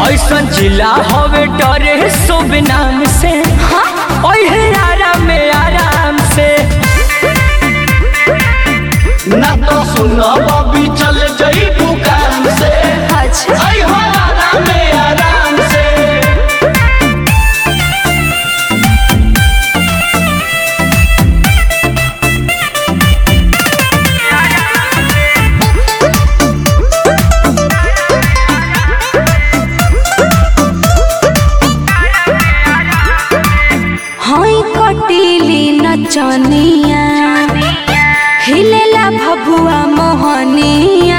ऐसन जिला हवे डरे शुभ नाम से ओहे आराम में आराम से ना तो सुनो बबी चल जई दुकान से अच्छा आई हो आराम में आराम से हई कटीली नचनिया हिलेला भभुआ मोहनिया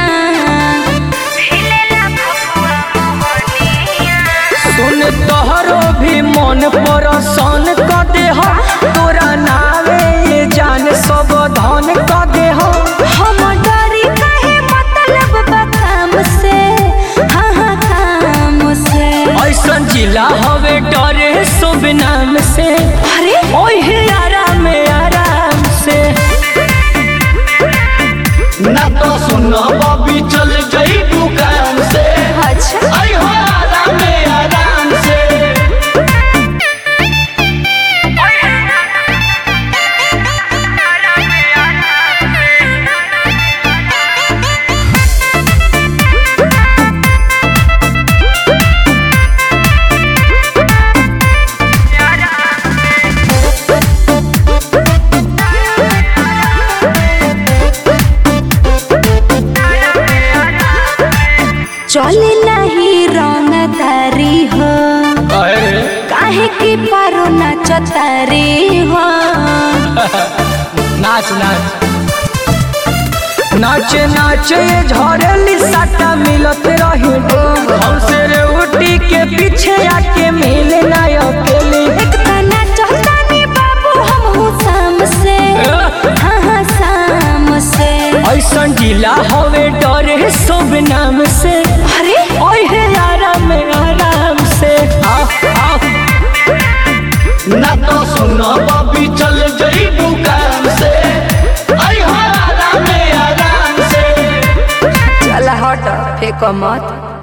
सुन तोहरो भी मन परसन क देह तोरा नावे ये जान सब धन क देह हम डरी काहे मतलब बा काम से हाँ हाँ काम से ऐसन जिला हवे डरे शुभ नाम से अरे ओहे आराम में आराम से ना तो सुनो बबी चल जई दुकान से अच्छा आई हो आराम में आराम से चले नहीं रंग तारी हो अरे काहे की पारो नाचतारी हो नाच नाच नाचे नाचे ये झरेली साटा मिलत रही हमसे रे उठी के पीछे आके मिले ना अकेली एक तना चहतानी बाबू हम हूँ शाम से हाँ हाँ शाम से ऐसन जिला हवे डरे शुभ नाम से अरे ओहे आराम में आराम से आओ आओ ना तो सुनो बबी चल जई दुकान से आई हो आराम में आराम से चला हट फेंको मत